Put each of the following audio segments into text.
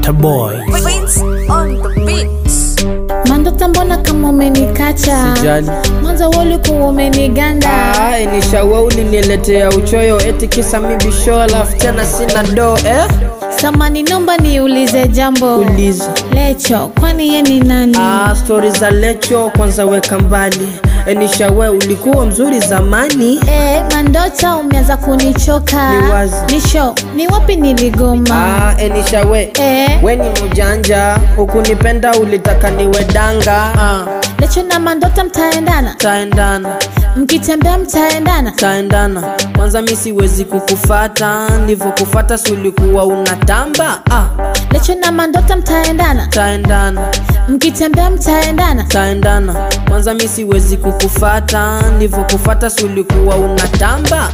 Waterboy. Prince on the beats. Mandota, mbona kama umenikacha? Sijali. Mwanzo ulikuwa umeniganda. Ah, nishawe uliniletea uchoyo eti kisa mibisho alafu tena sina do eh? Samani, nomba niulize jambo. Uliza. Lecho, kwani ye ni nani? Ah, stori za Lecho kwanza weka mbali. E, nishawe ulikuwa mzuri zamani. Eh, Mandota, umeanza kunichoka. Ni wazi. Nisho, ni wapi niligoma? Ah, e, nishawe Eh. we ni mjanja, hukunipenda ulitaka niwe danga. Ah, Lecho na Mandota mtaendana, taendana mkitembea mtaendana. taendana kwanza mi siwezi kukufata ndivyo kufata si ulikuwa unatamba ah, Lecho na Mandota mtaendana, taendana mkitembea mtaendana. taendana kwanza mi siwezi kukufata ndivyo kufata si ulikuwa unatamba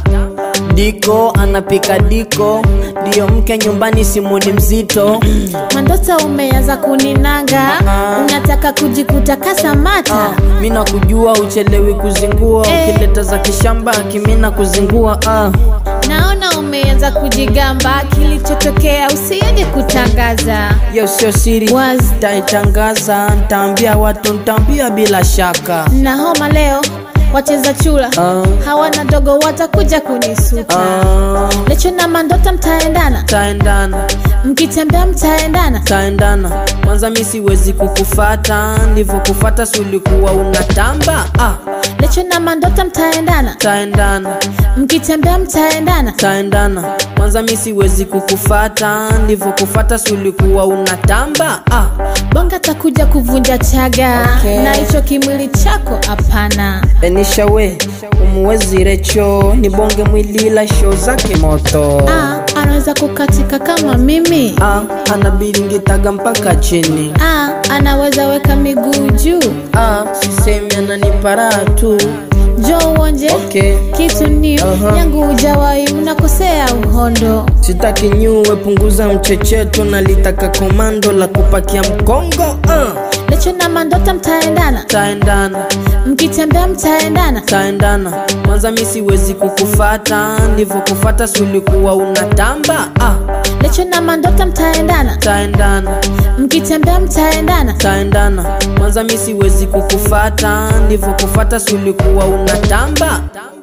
diko anapika diko ndiyo mke nyumbani simuni mzito Mandota, umeanza kuninanga, unataka kujikuta kasamata. mi nakujua uchelewi kuzingua Eh. ukileta za kishamba kimina kuzingua ah. Naona umeanza kujigamba, kilichotokea usiende kutangaza. Yo sio siri Wazi. taitangaza ntaambia watu ntaambia bila shaka Na homa leo wacheza chula Ah. hawana dogo, watakuja kunisuta. Ah, Lecho na Mandota mtaendana, taendana mkitembea mtaendana. taendana kwanza mi siwezi kukufata ndivyo kufata si ulikuwa unatamba ah, Lecho na Mandota mtaendana, taendana mkitembea mtaendana. taendana kwanza mi siwezi kukufata ndivyo kufata si ulikuwa unatamba ah, Bonga takuja kuvunja chaga Okay. na hicho kimwili chako hapana. enishawe umuwezi recho ni bonge mwilila sho zake moto Ah, anaweza kukatika kama mimi. ah, anabiringitaga mpaka chini Ah, anaweza weka miguu juu. ah, sisemi ananiparaa tu Jo uonje okay. kitu new Aha. yangu ujawahi, unakosea uhondo. sitaki nyuwe punguza mchecheto nalitaka komando la kupakia mkongo uh. Lecho na Mandota mtaendana, taendana mkitembea mtaendana. taendana kwanza mi siwezi kukufata ndivyo kufata si ulikuwa unatamba ah. Lecho na Mandota mtaendana, taendana mkitembea mtaendana. taendana kwanza mi siwezi kukufata ndivyo kufata si ulikuwa unatamba